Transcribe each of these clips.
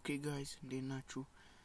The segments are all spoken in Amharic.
ኦኬ ጋይስ እንዴት ናችሁ?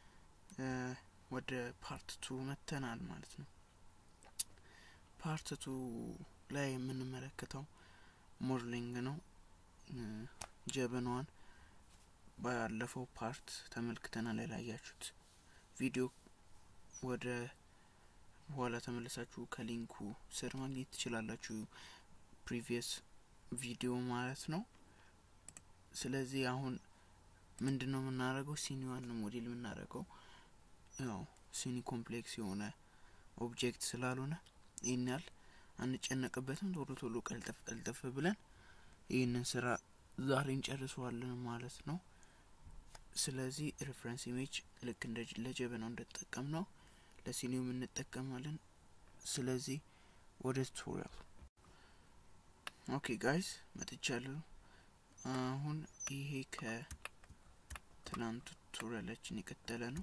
ወደ ፓርት ቱ መተናል ማለት ነው። ፓርት ቱ ላይ የምንመለከተው ሞድሊንግ ነው። ጀበናዋን ባለፈው ፓርት ተመልክተናል። ያላያችሁት ቪዲዮ ወደ በኋላ ተመልሳችሁ ከሊንኩ ስር ማግኘት ትችላላችሁ። ፕሪቪየስ ቪዲዮ ማለት ነው። ስለዚህ አሁን ምንድን ነው የምናደርገው? ሲኒዋን ነው ሞዴል የምናደርገው። ያው ሲኒ ኮምፕሌክስ የሆነ ኦብጀክት ስላልሆነ ይህን ያህል አንጨነቅበትም። ቶሎ ቶሎ ቀልጠፍ ቀልጠፍ ብለን ይህንን ስራ ዛሬ እንጨርሰዋለን ማለት ነው። ስለዚህ ሬፍረንስ ኢሜጅ ልክ እንደ ለጀበናው እንደተጠቀም ነው ለሲኒውም እንጠቀማለን። ስለዚህ ወደ ቱቶሪያል ኦኬ ጋይስ መጥቻለሁ። አሁን ይሄ ከትናንቱ ቱቶሪያላችን የቀጠለ ነው።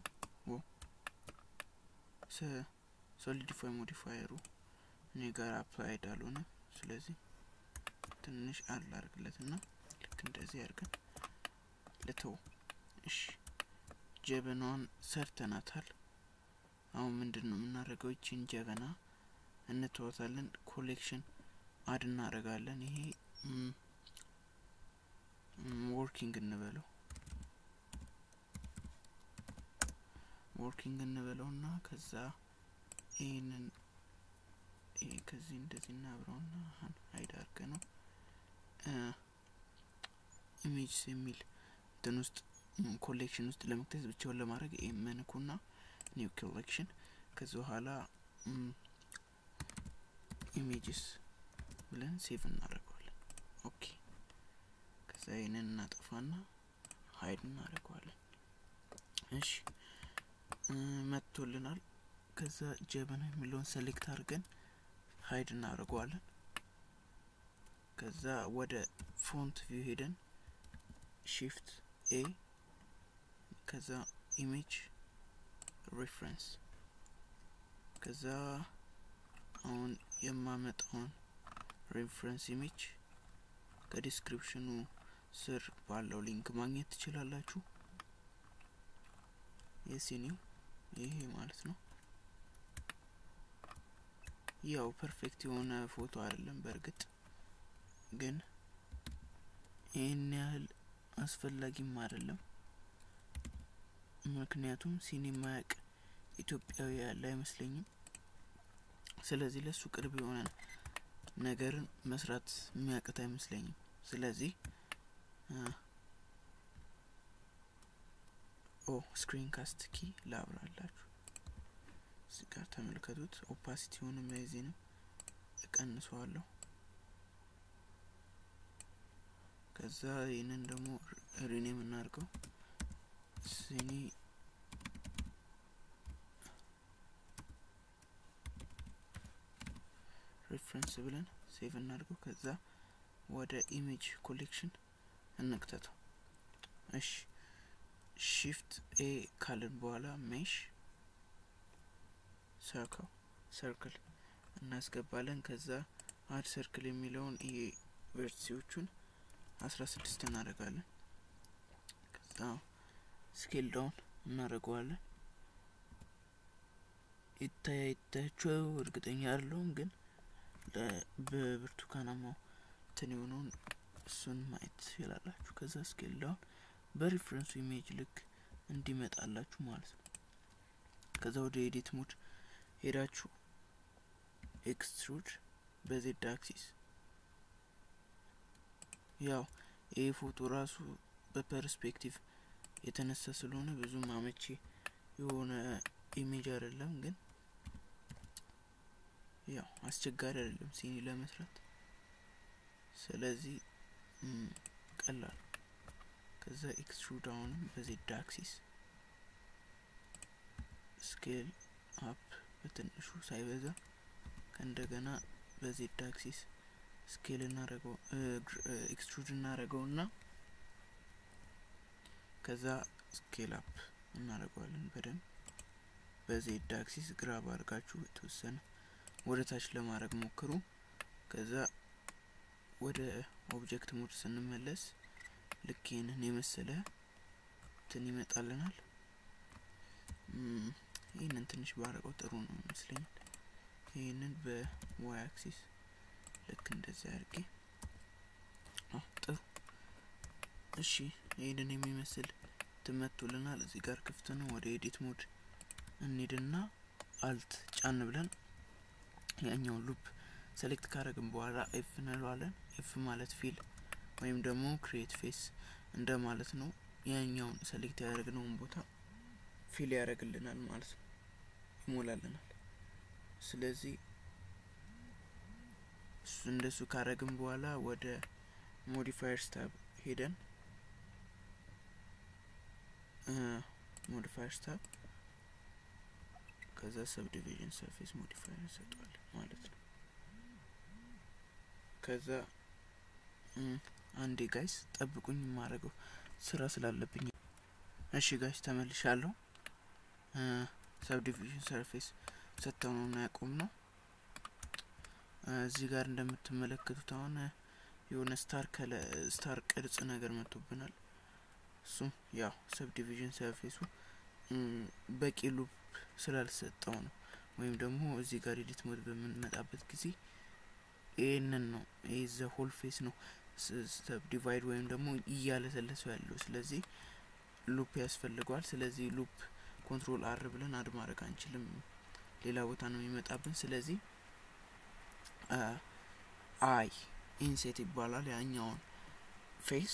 ሶሊዲፋይ ሞዲፋየሩ እኔ ጋር አፕላይድ አልሆነ። ስለዚህ ትንሽ አላርግለት ና ልክ እንደዚህ አድርገን ልተው። እሺ ጀበናዋን ሰርተናታል። አሁን ምንድን ነው የምናደርገው? ይችን ጀበና እንተዋታለን። ኮሌክሽን አድ እናደርጋለን። ይሄ ወርኪንግ እንበለው ወርኪንግ እንበለው ና ከዛ ይህንን ይሄ ከዚህ እንደዚህ እናብረው ና ሀይድ አድርገ ነው ኢሜጅስ የሚል እንትን ውስጥ ኮሌክሽን ውስጥ ለመክተት ብቻውን ለማድረግ መንኩ ና ኒው ኮሌክሽን ከዚ በኋላ ኢሜጅስ ብለን ሴቭ እናደርገዋለን። ኦኬ ከዛ ይህንን እናጠፋና ሀይድ እናደርገዋለን። እሺ መጥቶልናል። ከዛ ጀበና የሚለውን ሰሌክት አድርገን ሀይድ እናደርገዋለን። ከዛ ወደ ፎንት ቪው ሄደን ሺፍት ኤ ከዛ ኢሜጅ ሬፍረንስ ከዛ አሁን የማመጣውን ሬፍረንስ ኢሜጅ ከዲስክሪፕሽኑ ስር ባለው ሊንክ ማግኘት ትችላላችሁ። የሲኒው ይሄ ማለት ነው። ያው ፐርፌክት የሆነ ፎቶ አይደለም፣ በእርግጥ ግን ይህን ያህል አስፈላጊም አይደለም። ምክንያቱም ሲኒ ማያቅ ኢትዮጵያዊ ያለ አይመስለኝም። ስለዚህ ለሱ ቅርብ የሆነ ነገርን መስራት የሚያቅት አይመስለኝም። ስለዚህ ኦ ስክሪን ካስት ኪ ላብራላችሁ እዚህ ጋር ተመልከቱት። ኦፓሲቲውንም የዚህንም እቀንሰዋለሁ። ከዛ ይህንን ደግሞ ሪኔም እናድርገው ሲኒ ሬፍረንስ ብለን ሴቭ እናድርገው። ከዛ ወደ ኢሜጅ ኮሌክሽን እንክተተው። እሺ ሺፍት ኤ ካልን በኋላ ሜሽ ሰርክል ሰርክል እናስገባለን። ከዛ አድ ሰርክል የሚለውን ይሄ ቨርቲሲዎቹን አስራ ስድስት እናደርጋለን። ከዛ ስኬል ዳውን እናደርገዋለን። ይታያ ይታያቸው እርግጠኛ አይደለሁም ግን በብርቱካናማው እንትን የሆነውን እሱን ማየት ትችላላችሁ። ከዛ ስኬል ዳውን በሪፍረንሱ ኢሜጅ ልክ እንዲመጣላችሁ ማለት ነው። ከዛ ወደ ኤዲት ሙድ ሄዳችሁ ኤክስትሩድ በዜድ አክሲስ ያው ይህ ፎቶ ራሱ በፐርስፔክቲቭ የተነሳ ስለሆነ ብዙም አመቺ የሆነ ኢሜጅ አይደለም ግን ያው አስቸጋሪ አይደለም ሲኒ ለመስራት። ስለዚህ ቀላል። ከዛ ኤክስትሩድ አሁንም በዜድ አክሲስ ስኬል አፕ በትንሹ ሳይበዛ ከእንደገና በዜድ አክሲስ ስኬል እናረገው ኤክስትሩድ እናረገው እና ከዛ ስኬል አፕ እናረገዋለን በደንብ በዜድ አክሲስ ግራብ አድርጋችሁ የተወሰነ ወደ ታች ለማድረግ ሞክሩ። ከዛ ወደ ኦብጀክት ሙድ ስንመለስ ልክ ይህንን የመሰለ እንትን ይመጣልናል። ይህንን ትንሽ ባረቀው ጥሩ ነው ይመስለኛል። ይህንን በዋይ አክሲስ ልክ እንደዚህ አድርጌ ጥሩ። እሺ ይህንን የሚመስል ትመቶልናል። እዚህ ጋር ክፍት ነው። ወደ ኤዲት ሞድ እንሂድና አልት ጫን ብለን ያኛውን ሉፕ ሴሌክት ካረግን በኋላ ኤፍ እንለዋለን። ኤፍ ማለት ፊል ወይም ደግሞ ክሬት ፌስ እንደ ማለት ነው። ያኛውን ሴሌክት ያደረግነውን ቦታ ፊል ያደርግልናል ማለት ነው፣ ይሞላልናል። ስለዚህ እሱ እንደሱ ካረግን በኋላ ወደ ሞዲፋየርስ ታብ ሄደን ሞዲፋየርስ ታብ ከዛ ሰብዲቪዥን ሰርፌስ ሞዲፋየር እንሰጠዋለን ማለት ነው። ከዛ አንዴ ጋይስ ጠብቁኝ፣ የማደርገው ስራ ስላለብኝ። እሺ ጋይስ ተመልሻለሁ። ሰብዲቪዥን ሰርፌስ ሰጥተው ነው ያቆም ነው። እዚህ ጋር እንደምትመለከቱት አሁን የሆነ ስታር ከለ ስታር ቅርጽ ነገር መጥቶብናል። እሱም ያው ሰብዲቪዥን ሰርፌሱ በቂ ሉፕ ስላልሰጠው ነው። ወይም ደግሞ እዚህ ጋር ኤዲት ሞድ በምንመጣበት ጊዜ ይህንን ነው ይህ ዘ ሆል ፌስ ነው ሰብ ዲቫይድ ወይም ደግሞ እያለሰለሰው ያለው። ስለዚህ ሉፕ ያስፈልገዋል። ስለዚህ ሉፕ ኮንትሮል አር ብለን አድ ማድረግ አንችልም፣ ሌላ ቦታ ነው የሚመጣብን። ስለዚህ አይ ኢንሴት ይባላል። ያኛውን ፌስ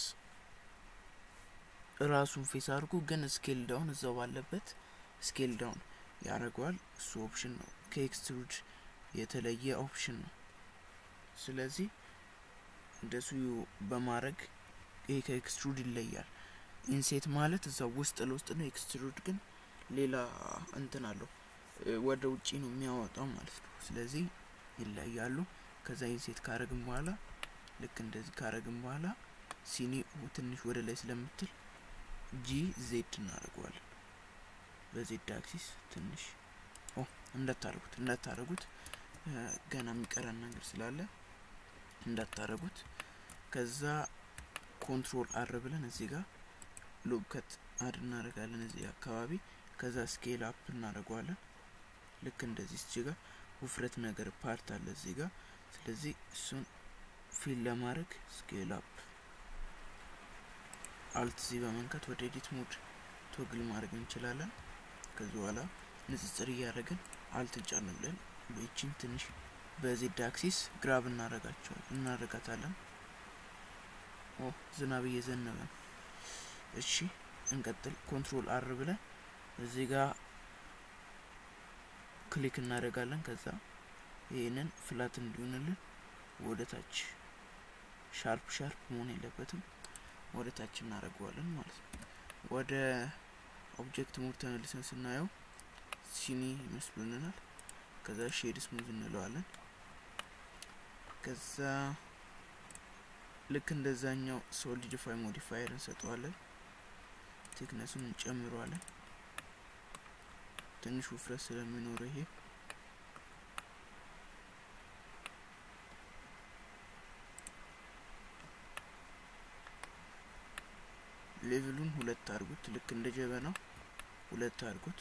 ራሱን ፌስ አድርጎ ግን ስኬል ዳውን እዛው ባለበት ስኬል ዳውን ያደርገዋል። እሱ ኦፕሽን ነው፣ ከኤክስትሩድ የተለየ ኦፕሽን ነው። ስለዚህ እንደሱ በማድረግ ይሄ ከኤክስትሩድ ይለያል። ኢንሴት ማለት እዛው ውስጥ ለውስጥ ነው። ኤክስትሩድ ግን ሌላ እንትን አለው ወደ ውጪ ነው የሚያወጣው ማለት ነው። ስለዚህ ይለያሉ። ከዛ ኢንሴት ካረግን በኋላ ልክ እንደዚህ ካረግን በኋላ ሲኒ ትንሽ ወደ ላይ ስለምትል ጂ ዜድ እናደርገዋለን። በዜድ አክሲስ ትንሽ እንዳታረጉት እንዳታረጉት ገና የሚቀረን ነገር ስላለ እንዳታረጉት። ከዛ ኮንትሮል አር ብለን እዚህ ጋር ሉፕ ከት አድ እናደርጋለን እዚህ አካባቢ። ከዛ ስኬል አፕ እናደርገዋለን ልክ እንደዚህ እዚህ ጋር ውፍረት ነገር ፓርት አለ እዚህ ጋር። ስለዚህ እሱን ፊል ለማድረግ ስኬል አፕ አልት ዚ በመንካት ወደ ኤዲት ሞድ ቶግል ማድረግ እንችላለን። ከዚህ በኋላ ንጽጽር እያደረግን አልት ጫን ብለን በይችን ትንሽ በዜድ አክሲስ ግራብ እናረጋቸው እናረጋታለን። ኦ ዝናብ እየዘነበ ነው። እሺ እንቀጥል። ኮንትሮል አር ብለን እዚህ ጋር ክሊክ እናደርጋለን። ከዛ ይህንን ፍላት እንዲሆንልን ወደ ታች ሻርፕ ሻርፕ መሆን የለበትም ወደ ታች እናደርገዋለን ማለት ነው። ወደ ኦብጀክት ሞድ ተመልሰን ስናየው ሲኒ ይመስሉልናል። ከዛ ሼድ ስሙዝ እንለዋለን። ከዛ ልክ እንደዛኛው ሶሊዲፋይ ሞዲፋየር እንሰጠዋለን። ቴክነሱን እንጨምረዋለን። ትንሽ ውፍረት ስለሚኖረው ይሄ ሌቭሉን ሁለት አድርጉት። ልክ እንደ ጀበናው ሁለት አድርጉት።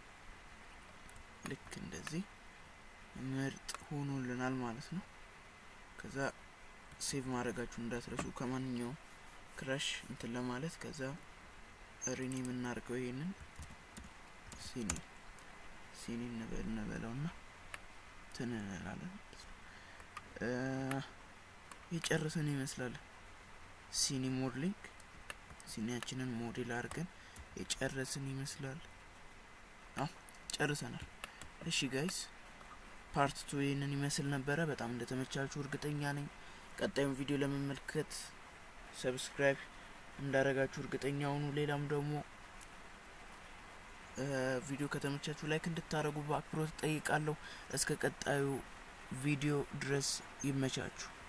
ልክ እንደዚህ ምርጥ ሆኖልናል ማለት ነው። ከዛ ሴቭ ማድረጋችሁ እንዳትረሱ ከማንኛውም ክራሽ እንትን ለማለት ከዛ ሪኒ የምናደርገው ይሄንን ሲኒ ሲኒ እንበል እንበለው ና ትን እንላለን። የጨረሰን ይመስላል። ሲኒ ሞድሊንግ ሲኒያችንን ሞዴል አድርገን የጨረስን ይመስላል። አዎ ጨርሰናል። እሺ ጋይስ ፓርት ቱ ይህንን ይመስል ነበረ። በጣም እንደተመቻችሁ እርግጠኛ ነኝ። ቀጣዩን ቪዲዮ ለመመልከት ሰብስክራይብ እንዳረጋችሁ እርግጠኛ ሁኑ። ሌላም ደግሞ ቪዲዮ ከተመቻችሁ ላይክ እንድታደርጉ በአክብሮት ጠይቃለሁ። እስከ ቀጣዩ ቪዲዮ ድረስ ይመቻችሁ።